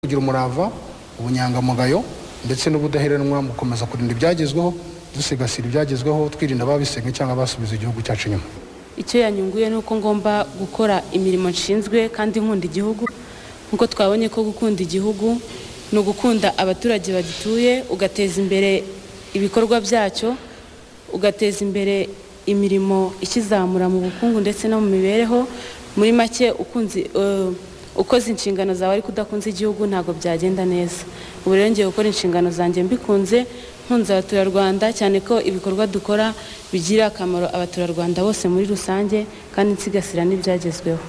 kugira umurava ubunyangamugayo ndetse n'ubudaheranwa mu gukomeza kurinda ibyagezweho dusigasira ibyagezweho twirinda ababisenya cyangwa abasubiza igihugu cyacu inyuma icyo yanyunguye ni uko ngomba gukora imirimo nshinzwe kandi nkunda igihugu nk'uko twabonye ko gukunda igihugu ni ugukunda abaturage bagituye ugateza imbere ibikorwa byacyo ugateza imbere imirimo ikizamura mu bukungu ndetse no mu mibereho muri make ukunze ukoze inshingano zawe ariko udakunze igihugu ntabwo byagenda neza ubu rero ngiye gukora inshingano zanjye mbikunze nkunze abaturarwanda cyane ko ibikorwa dukora bigira akamaro abaturarwanda bose muri rusange kandi nsigasira n'ibyagezweho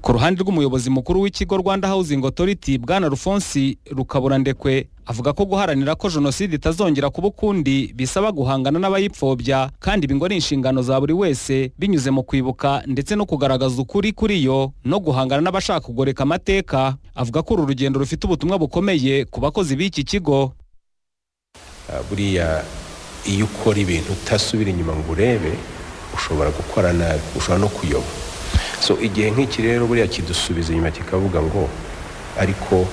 ku ruhande rw'umuyobozi mukuru w'ikigo rwanda housing authority bwana rufonsi rukaburandekwe avuga ko guharanira ko jenoside itazongera kuba ukundi bisaba guhangana n'abayipfobya kandi ibi ngo ari inshingano za buri wese binyuze mu kwibuka ndetse no kugaragaza ukuri kuri yo no guhangana n'abashaka kugoreka amateka avuga ko uru rugendo rufite ubutumwa bukomeye ku bakozi b'iki kigo buriya iyo ukora ibintu utasubira inyuma ngo urebe ushobora gukora nabi ushobora no kuyoba so igihe nk'iki rero buriya kidusubiza inyuma kikavuga ngo ariko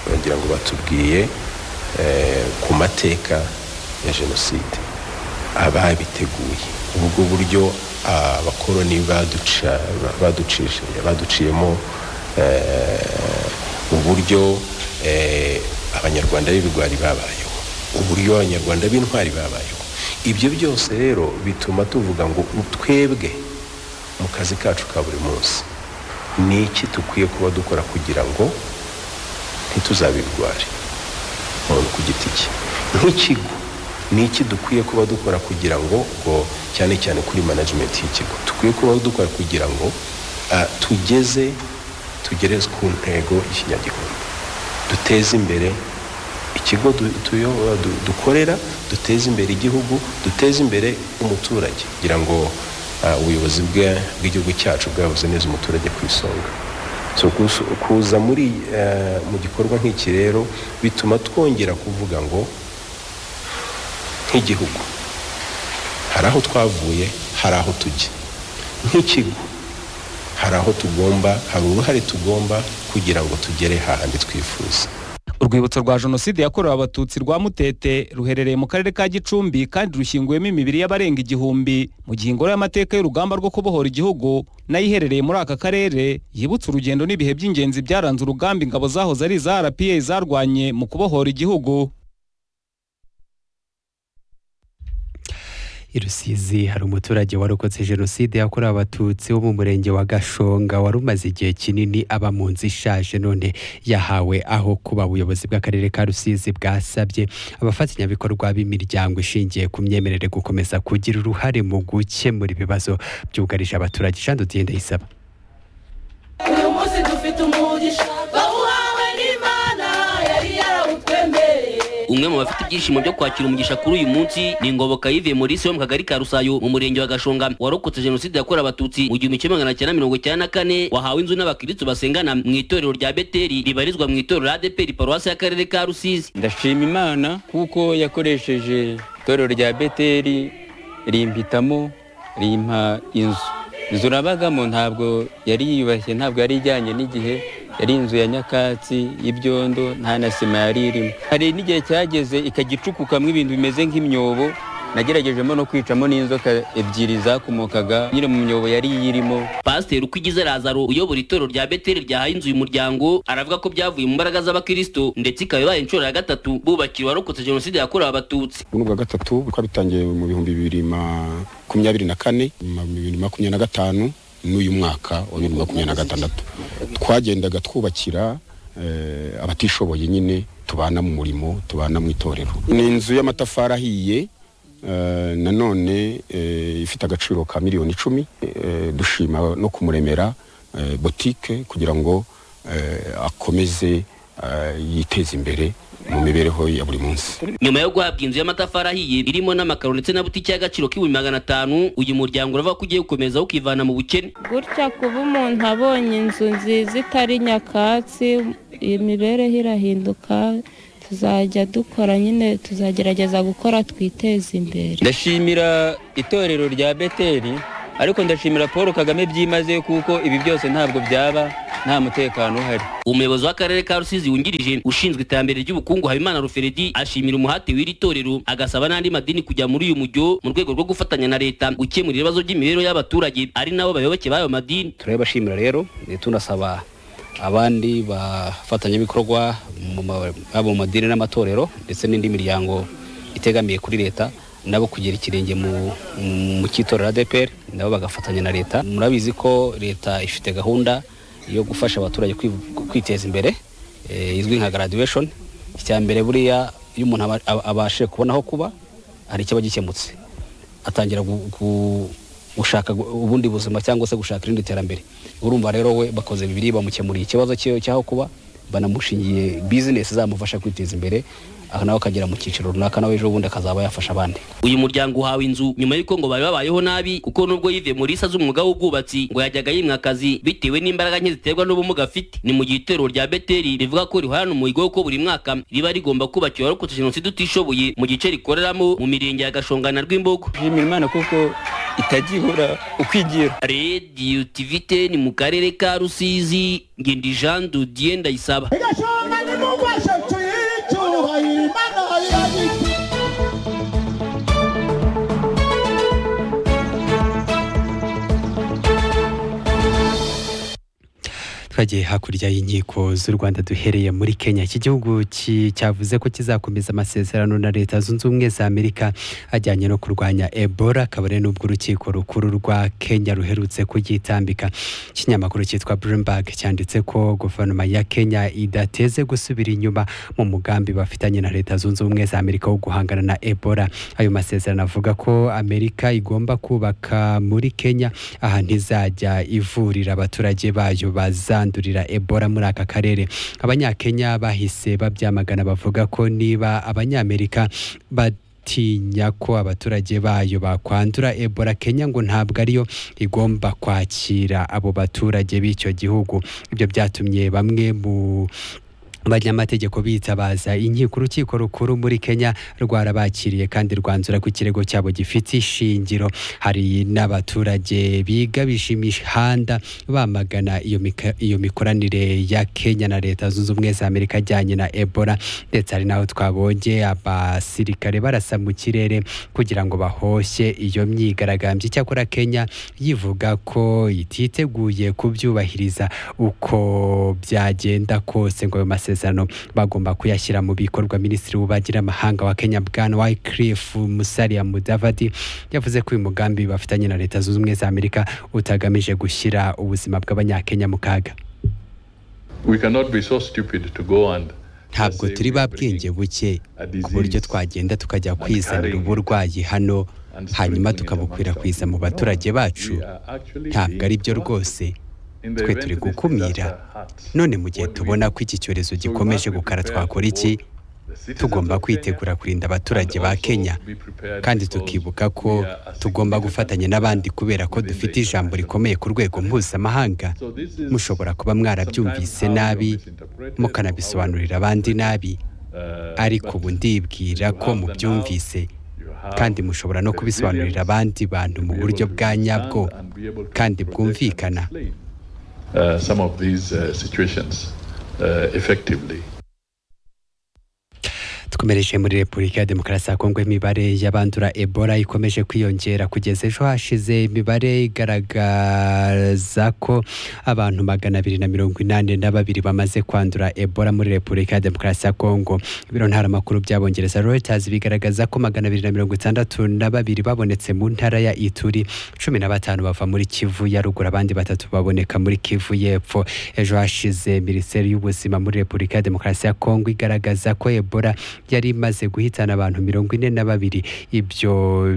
bagira ngo batubwiye ku mateka ya jenoside ababiteguye ubwo buryo abakoroni baduciyemo uburyo abanyarwanda b'ibigwari babayeho uburyo abanyarwanda b'intwari babayeho ibyo byose rero bituma tuvuga ngo twebwe mu kazi kacu ka buri munsi ni iki dukwiye kuba dukora kugira ngo ntituzabirware umuntu ku giti cye nk'ikigo ni iki dukwiye kuba dukora kugira ngo cyane cyane kuri management y'ikigo dukwiye kuba dukora kugira ngo tugeze tugere ku ntego y'ikinyagihumbi duteze imbere ikigo dukorera duteze imbere igihugu duteze imbere umuturage kugira ngo ubuyobozi bw'igihugu cyacu bwabuze neza umuturage ku isonga kuza muri mu gikorwa nk'iki rero bituma twongera kuvuga ngo nk'igihugu hari aho twavuye hari aho tujya nk'ikigo hari aho tugomba hari uruhare tugomba kugira ngo tugere hahandi twifuza urwibutso rwa jenoside yakorewe abatutsi rwa mutete ruherereye mu karere ka gicumbi kandi rushyinguyemo imibiri y'abarenga igihumbi mu gihe ingoro y'amateka y'urugamba rwo kubohora igihugu nayo iherereye muri aka karere yibutse urugendo n'ibihe by'ingenzi byaranze urugamba ingabo zahoze ari iza rpa zarwanye mu kubohora igihugu i rusizi hari umuturage warokotse jenoside yakorewe abatutsi wo mu murenge wa gashonga wari umaze igihe kinini aba mu nzu ishaje none yahawe aho kuba ubuyobozi bw'akarere ka rusizi bwasabye abafatanyabikorwa b'imiryango ishingiye ku myemerere gukomeza kugira uruhare mu gukemura ibibazo byugarije abaturage ijana ugenda yisaba uyu munsi dufite umugisha bawuhawe n'imana yari yarawutwemereye umwe mu bafite ibyishimo byo kwakira umugisha kuri uyu munsi ni ngoboka yivuye muri yo mu kagari ka rusayo mu murenge wa gashonga warokotse jenoside yakorewe abatutsi mu gihumbi kimwe magana cyenda mirongo icyenda na kane wahawe inzu n'abakirisitu basengana mu itorero rya beteri ribarizwa mu itorero adeperi paruwasi y'akarere ka rusizi ndashima imana kuko yakoresheje itorero rya beteri rimpitamo rimpa inzu inzu nabagamo ntabwo yari yiyubashye ntabwo yari ijyanye n'igihe yari inzu ya nyakatsi y'ibyondo nta na sima yari irimo hari n'igihe cyageze ikajya icukukamo ibintu bimeze nk'imyobo nageragejemo no kwicamo n'inzoka ebyiri zakomokaga nyine mu myobo yari iyirimo pasiteri ukwigize razaro uyobora itorero rya beteri ryahaye inzu uyu muryango aravuga ko byavuye mu mbaraga z'abakristo ndetse ikaba ibaye inshuro ya gatatu bubakira uwarokotse jenoside yakorewe abatutsi ubuntu bwa gatatu bukaba bitangiye mu bihumbi bibiri makumyabiri na kane bibiri makumyabiri na gatanu n'uyu mwaka wa bibiri makumyabiri na gatandatu twagendaga twubakira abatishoboye nyine tubana mu murimo tubana mu itorero ni inzu y'amatafari ahiye nanone ifite agaciro ka miliyoni icumi dushima no kumuremera botike kugira ngo akomeze yiteze imbere mu mibereho ya buri munsi nyuma yo guhabwa inzu y'amatafari ahiye irimo n'amakaro ndetse na butike y'agaciro k'ibihumbi magana atanu uyu muryango uravuga ko ugiye gukomeza ukivana mu bukene gutya kuba umuntu abonye inzu nziza itari nyakatsi imibereho irahinduka tuzajya dukora nyine tuzagerageza gukora twiteze imbere ndashimira itorero rya beteri ariko ndashimira paul kagame byimazeyo kuko ibi byose ntabwo byaba nta mutekano uhari umuyobozi w'akarere ka rusizi wungirije ushinzwe iterambere ry'ubukungu habimana ruferedi ashimira umuhate w'iri torero agasaba n'andi madini kujya muri uyu mujyo mu rwego rwo gufatanya na leta gukemura ibibazo by'imibereho y'abaturage ari nabo bayoboke b'ayo madini turabibashimira rero ndetse tunasaba abandi bafatanyabikorwa mu ma- haba mu madini n'amatorero ndetse n'indi miryango itegamiye kuri leta nabo kugira ikirenge mu mu cyitorero ADPR nabo bagafatanya na leta murabizi ko leta ifite gahunda yo gufasha abaturage kwi- kwiteza imbere eh, izwi nka graduation icyambere buriya iyo umuntu aba- aba- abashije kubona aho kuba hari ikiba gikemutse atangira gu- gu- gushaka gu- ubundi buzima cyangwa se gushaka irindi terambere urumva rero we bakoze bibiri bamukemuriye ikibazo cye cyaho kuba banamushingiye bizinesi zamufasha kwiteza imbere aha nawe akagera mu cyiciro runaka nawe ejo bundi akazaba yafasha abandi uyu muryango uhawe inzu nyuma y'uko ngo bari babayeho nabi kuko nubwo yive muri isa z'umwuga w'ubwubatsi ngo yajyaga yimwa akazi bitewe n'imbaraga nke ziterwa n'ubumuga afite ni mu gihe itorero rya beteri rivuga ko rihorana umuhigo ko buri mwaka riba rigomba kubakira abarokotse jenoside utishoboye mu gice rikoreramo mu mirenge ya gashonga na rwimbogo nshimira imana kuko itajya ihora uko igira radiyo tivite ni mu karere ka rusizi ngendi jean dudiye ndayisaba igashonga nimugwashe tuyicyuhayira imana iragita twagiye hakurya y'inkiko z'u Rwanda duhereye muri Kenya iki gihugu ki- cyavuze ko kizakomeza amasezerano na leta zunze ubumwe za Amerika ajyanye no kurwanya Ebola kabare n'ubwo urukiko rukuru rwa Kenya ruherutse kuyitambika ikinyamakuru cyitwa Bloomberg cyanditse ko guverinoma ya Kenya idateze gusubira inyuma mu mugambi bafitanye na leta zunze ubumwe za Amerika wo guhangana na Ebola ayo masezerano avuga ko Amerika igomba kubaka muri Kenya aha ntizajya ivurira abaturage bayo bazandurira Ebola muri aka karere abanyakenya bahise babyamagana bavuga ko niba abanyamerika batinya ko abaturage bayo bakwandura Ebola Kenya ngo ntabwo ariyo igomba kwakira abo baturage b'icyo gihugu ibyo byatumye bamwe mu abanyamategeko bitabaza inkiko urukiko rukuru muri Kenya rwarabakiriye kandi rwanzura ko ikirego cyabo gifite ishingiro hari n'abaturage biga bishima imihanda bamagana iyo, mika, iyo mikoranire ya Kenya na leta zunze ubumwe za Amerika ajyanye na Ebola ndetse hari n'aho twabonye abasirikare barasa mu kirere kugira ngo bahoshye iyo myigaragambyo icyakora Kenya yivuga ko ititeguye kubyubahiriza uko byagenda kose ngo ayo masezerano bagomba kuyashyira mu bikorwa minisitiri w'ububanyi n'amahanga wa kenya bwana wycliffe musalia mudavadi yavuze ko uyu mugambi bafitanye na leta zunze ubumwe za amerika utagamije gushyira ubuzima bw'abanyakenya mu kaga We cannot be so stupid to go and ntabwo turi ba bwenge buke ku buryo twagenda tukajya kwizanira uburwayi hano hanyuma tukabukwirakwiza mu baturage bacu ntabwo ari byo rwose twe turi gukumira none mu gihe tubona ko iki cyorezo gikomeje gukara twakora iki tugomba kwitegura kurinda abaturage ba kenya kandi tukibuka ko tugomba gufatanya n'abandi kubera ko dufite ijambo rikomeye ku rwego mpuzamahanga mushobora kuba mwarabyumvise nabi mukanabisobanurira abandi nabi ariko ubu ndibwira ko mubyumvise kandi mushobora no kubisobanurira abandi bantu mu buryo bwa nyabwo kandi bwumvikana uh, some of these uh, situations uh, effectively. dukomereje muri repubulika ya demokarasi ya kongo imibare y'abandura ebola ikomeje kwiyongera kugeza ejo hashize imibare igaragaza ko abantu magana abiri na mirongo inani na babiri bamaze kwandura ebola muri repubulika ya demokarasi ya kongo ibiro ntaramakuru by'abongereza reuters bigaragaza ko magana abiri na mirongo itandatu na babiri babonetse mu ntara ya ituri cumi na batanu bava muri kivu ya ruguru abandi batatu baboneka muri kivu y'epfo ejo hashize minisiteri y'ubuzima muri repubulika ya demokarasi ya kongo igaragaza ko ebola yari imaze guhitana abantu mirongo ine na babiri ibyo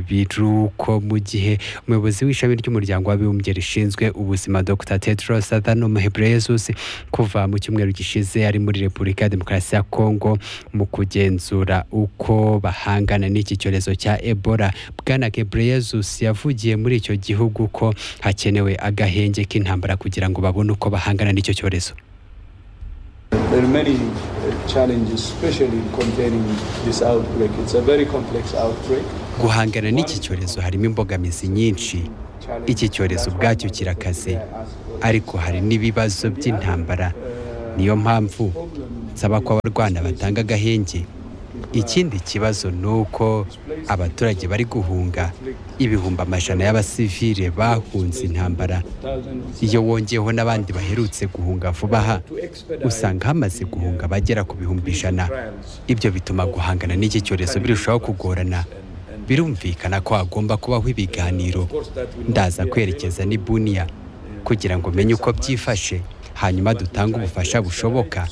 biruko mu gihe umuyobozi w'ishami ry'umuryango w'abibumbye rishinzwe ubuzima dr tedros adhanom ghebreyesus kuva mu cyumweru gishize ari muri repubulika ya demokarasi ya kongo mu kugenzura uko bahangana n'iki cyorezo cya ebola bwana ghebreyesus yavugiye muri icyo gihugu ko hakenewe agahenge k'intambara kugira ngo babone uko bahangana n'icyo cyorezo There are many uh, challenges, especially in containing this outbreak. It's a very complex outbreak. guhangana n'iki cyorezo harimo imbogamizi nyinshi iki cyorezo ubwacyo kirakaze ariko hari n'ibibazo by'intambara niyo mpamvu nsaba ko abarwana batanga agahenge ikindi kibazo ni uko abaturage bari guhunga ibihumbi amajana y'abasivile bahunze intambara iyo wongeyeho n'abandi baherutse guhunga vuba aha usanga hamaze guhunga abagera ku bihumbi ijana ibyo bituma guhangana n'iki cyorezo birushaho kugorana birumvikana ko hagomba kubaho ibiganiro ndaza kwerekeza n'ibuniya kugira ngo menye uko byifashe hanyuma dutange ubufasha bushoboka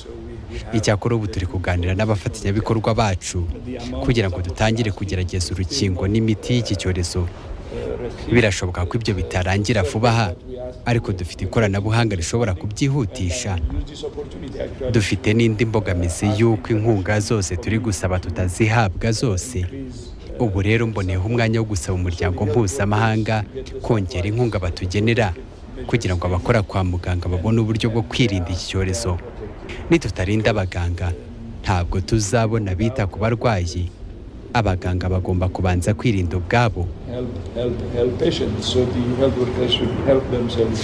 icyakora ubu turi kuganira n'abafatanyabikorwa bacu kugira ngo dutangire kugerageza urukingo n'imiti y'iki cyorezo birashoboka ko ibyo bitarangira vuba aha ariko dufite ikoranabuhanga rishobora kubyihutisha dufite n'indi mbogamizi y'uko inkunga zose turi gusaba tutazihabwa zose ubu rero mboneyeho umwanya wo gusaba umuryango mpuzamahanga kongera inkunga batugenera kugira ngo abakora kwa muganga babone uburyo bwo kwirinda iki cyorezo nitutarinda abaganga ntabwo tuzabona bita ku barwayi abaganga bagomba kubanza kwirinda ubwabo help, help, help patients. So the health workers should help themselves.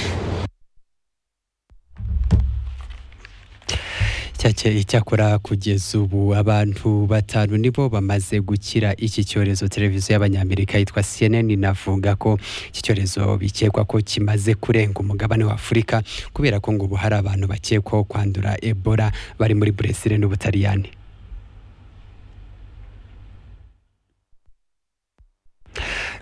Cyake icyakora kugeza ubu abantu batanu nibo bamaze gukira iki cyorezo televiziyo y'abanyamerika yitwa CNN inavuga ko iki cyorezo bikekwa ko kimaze kurenga umugabane wa Afurika kubera ko ngo ubu hari abantu bakekwaho kwandura Ebola bari muri Brazil n'Ubutaliyani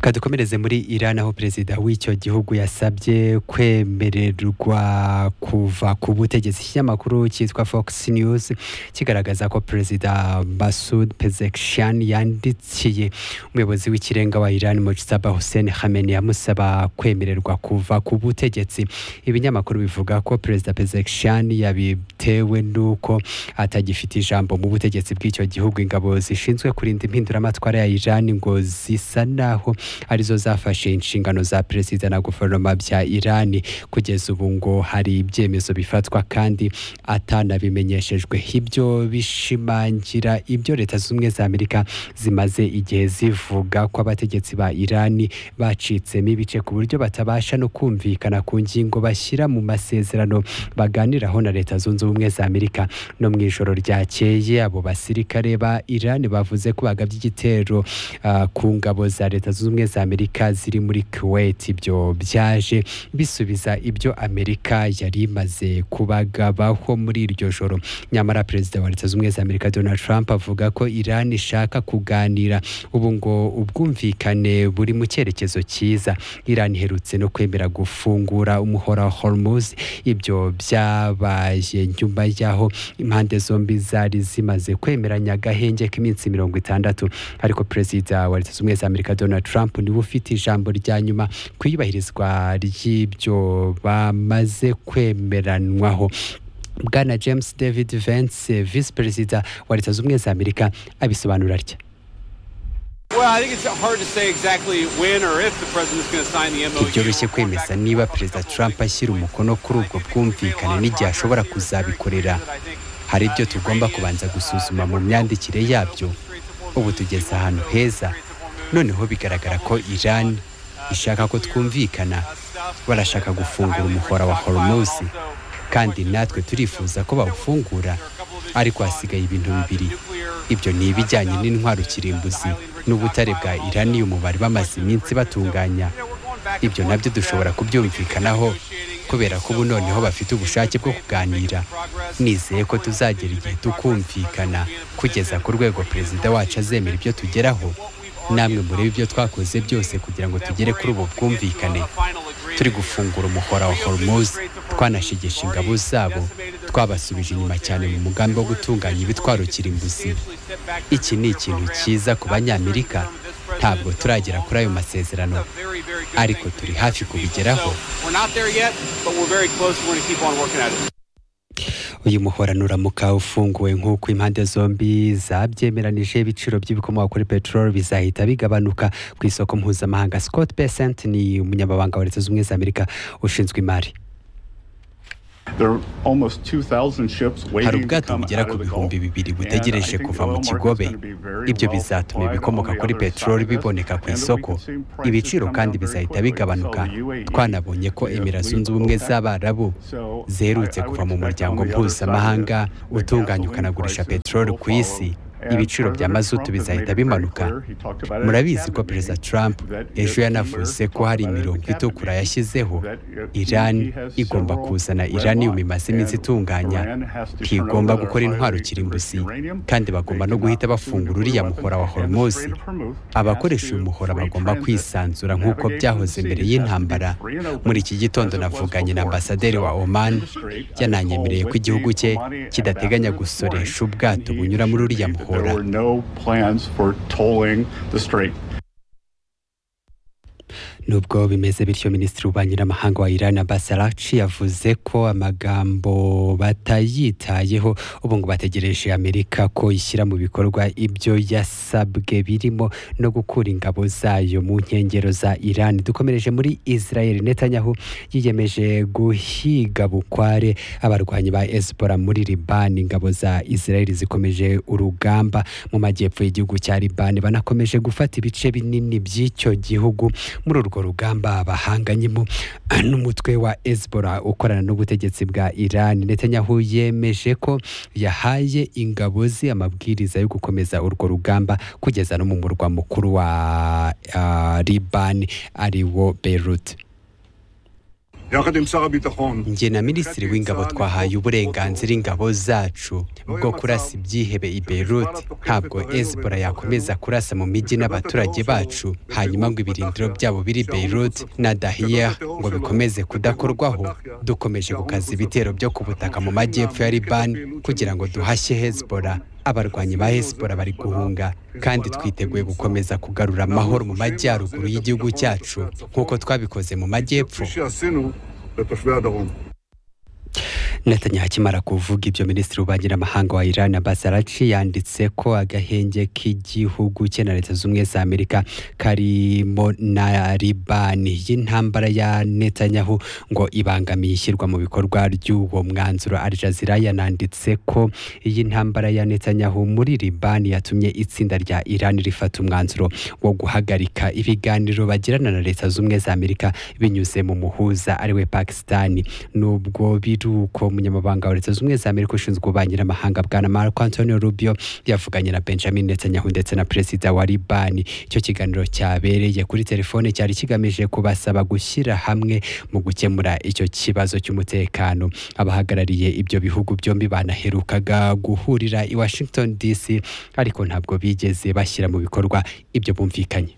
kadukomereze muri Iran aho perezida w'icyo gihugu yasabye kwemererwa kuva ku butegetsi ikinyamakuru cyitwa Fox News kigaragaza ko perezida Masoud Pezeshkian yandikiye umuyobozi w'ikirenga wa Iran Mujtaba Hussein Khamenei amusaba kwemererwa kuva ku butegetsi ibinyamakuru bivuga ko perezida Pezeshkian yabitewe n'uko atagifite ijambo mu butegetsi bw'icyo gihugu ingabo zishinzwe kurinda impinduramatwara ya Iran ngo zisa naho arizo zafashe inshingano za perezida na guverinoma bya irani kugeza ubu ngo hari ibyemezo bifatwa kandi atanabimenyeshejwe ibyo bishimangira ibyo leta zunze ubumwe za amerika zimaze igihe zivuga ko abategetsi ba irani bacitsemo ibice ku buryo batabasha no kumvikana ku ngingo bashyira mu masezerano baganiraho na leta zunze ubumwe za amerika no mu ijoro ryakeye abo basirikare ba irani bavuze ko bagabye igitero ah, ku ngabo za leta zunze ubumwe za amerika ziri muri kuwait ibyo byaje bisubiza ibyo amerika yari imaze kubagabaho muri iryo joro nyamara perezida wa leta zunze ubumwe za amerika donald trump avuga ko iran ishaka kuganira ubu ngo ubwumvikane buri mu cyerekezo cyiza iran iherutse no kwemera gufungura umuhora wa hormuz ibyo byabaye nyuma y'aho impande zombi zari zimaze kwemeranya agahenge k'iminsi mirongo itandatu ariko perezida wa leta zunze ubumwe za amerika donald trump niwe ufite ijambo rya nyuma ku iyubahirizwa ry'ibyo bamaze kwemeranwaho bwana james david vance visi perezida wa leta zunze ubumwe za amerika abisobanura atya Well, I think it's hard to say exactly when or if the president's going to sign the MOU. ntibyoroshye kwemeza niba perezida trump ashyira umukono kuri ubwo bwumvikane n'igihe ashobora kuzabikorera hari ibyo tugomba kubanza gusuzuma mu myandikire yabyo ubu tugeze ahantu heza noneho bigaragara ko iran ishaka ko twumvikana barashaka gufungura umuhora wa hormuz kandi natwe turifuza ko bawufungura ariko hasigaye ibintu bibiri ibyo ni ibijyanye n'intwaro kirimbuzi n'ubutare bwa iranium bari bamaze iminsi batunganya ibyo nabyo dushobora kubyumvikanaho kubera ko ubu noneho bafite ubushake bwo kuganira nizeye ko tuzagera igihe tukumvikana kugeza ku rwego perezida wacu azemera ibyo tugeraho namwe murebe ibyo twakoze byose kugira ngo tugere kuri ubu bwumvikane turi gufungura umuhora wa hormuz twanashegesha ingabo zabo twabasubije inyuma cyane mu mugambi wo gutunganya ibitwaro kirimbuzi iki ni ikintu cyiza ku banyamerika ntabwo turagera kuri ayo masezerano ariko turi hafi kubigeraho We're not there yet, but we're very close. We're going to keep on working at it. uyu muhora nuramuka ufunguwe nk'uko impande zombi zabyemeranije ibiciro by'ibikomoka kuri peteroli bizahita bigabanuka ku isoko mpuzamahanga scott besant ni umunyamabanga wa leta zunze ubumwe za amerika ushinzwe imari hari ubwato bugera ku bihumbi bibiri butegereje kuva mu kigobe ibyo bizatuma ibikomoka kuri peteroli biboneka ku isoko ibiciro kandi bizahita bigabanuka twanabonye ko Emira zunze ubumwe z'abarabu ziherutse kuva mu muryango mpuzamahanga utunganya ukanagurisha peteroli ku isi ibiciro bya mazutu bizahita bimanuka murabizi ko perezida trump ejo yanavuze ko hari imirongo itukura yashyizeho irani igomba kuzana iranium imaze iminsi itunganya ntigomba gukora intwaro kirimbuzi kandi bagomba no guhita bafungura uriya muhora wa hormuz abakoresha uyu muhora bagomba kwisanzura nk'uko byahoze mbere y'intambara muri iki gitondo navuganye na ambasaderi wa oman yananyemereye ko igihugu cye kidateganya gusoresha ubwato bunyura muri uriya muhora There were no plans for tolling the strait. nubwo bimeze bityo minisitiri w'ububanyi n'amahanga wa iran abbas arachi yavuze ko amagambo batayitayeho ubu ngo bategereje amerika ko ishyira mu bikorwa ibyo yasabwe birimo no gukura ingabo zayo mu nkengero za iran dukomereje muri israel netanyahu yiyemeje guhiga bukware abarwanyi ba esipora muri libani ingabo za israel zikomeje urugamba mu majyepfo y'igihugu cya libani banakomeje gufata ibice binini by'icyo gihugu muri urwo rugamba bahanganyemo n'umutwe wa Hezbollah ukorana n'ubutegetsi bwa Iran Netanyahu yemeje ko yahaye ingabo ze amabwiriza yo gukomeza urwo rugamba kugeza no mu murwa mukuru wa ah, Liban ari wo Beirut njye na minisitiri w'ingabo twahaye uburenganzira ingabo zacu bwo kurasa ibyihebe i Beirut ntabwo Hezbollah yakomeza kurasa mu mijyi n'abaturage bacu hanyuma ngo ibirindiro byabo biri Beirut na Dahiyeh ngo bikomeze kudakorwaho dukomeje gukaza ibitero byo ku butaka mu majyepfo ya Liban kugira ngo duhashye Hezbollah abarwanyi ba Hezbollah bari guhunga kandi twiteguye gukomeza kugarura amahoro mu majyaruguru y'igihugu cyacu nk'uko twabikoze mu majyepfo Netanyahu akimara kuvuga ibyo minisitiri w'ububanyi n'amahanga wa Iran Abbas Arachi yanditse ko agahenge k'igihugu cye na leta z'ubumwe za Amerika karimo na Libani y'intambara ya Netanyahu ngo ibangamiye ishyirwa mu bikorwa ry'uwo mwanzuro Al Jazeera yananditse ko iyi ntambara ya Netanyahu muri Libani yatumye itsinda rya Iran rifata umwanzuro wo guhagarika ibiganiro bagirana na leta z'ubumwe za Amerika binyuze mu muhuza ariwe Pakistani nubwo biri uko umunyamabanga wa leta z'ubumwe za Amerika ushinzwe ububanyi n'amahanga bwana Marco Antonio Rubio yavuganye na Benjamin Netanyahu ndetse na perezida wa Libani icyo kiganiro cyabereye kuri telefone cyari kigamije kubasaba gushyira hamwe mu gukemura icyo kibazo cy'umutekano abahagarariye ibyo bihugu byombi banaherukaga guhurira i Washington DC ariko ntabwo bigeze bashyira mu bikorwa ibyo bumvikanye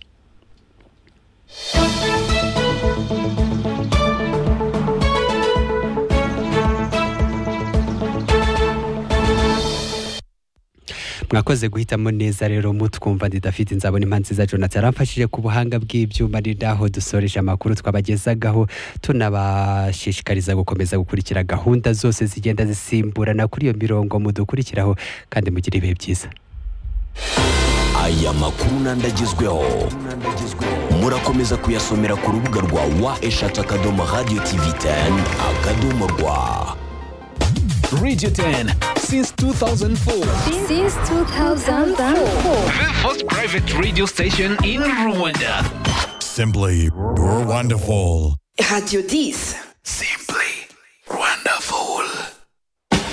mwakoze guhitamo neza rero mutwumva didafite inzabona impa nziza jonathan yaramfashije ku buhanga bw'ibyuma aho dusoreje amakuru twabagezagaho tunabashishikariza gukomeza gukurikira gahunda zose zigenda zisimburana kuri iyo mirongo mudukurikiraho kandi mugire ibihe byiza aya makuru n'andagezweho murakomeza kuyasomera ku rubuga rwa wa eshatu akadomo radiyo tivi teni akadomo rwa Radio 10 since 2004. Since 2004. The first private radio station in Rwanda. Simply, you're wonderful. Radio 10.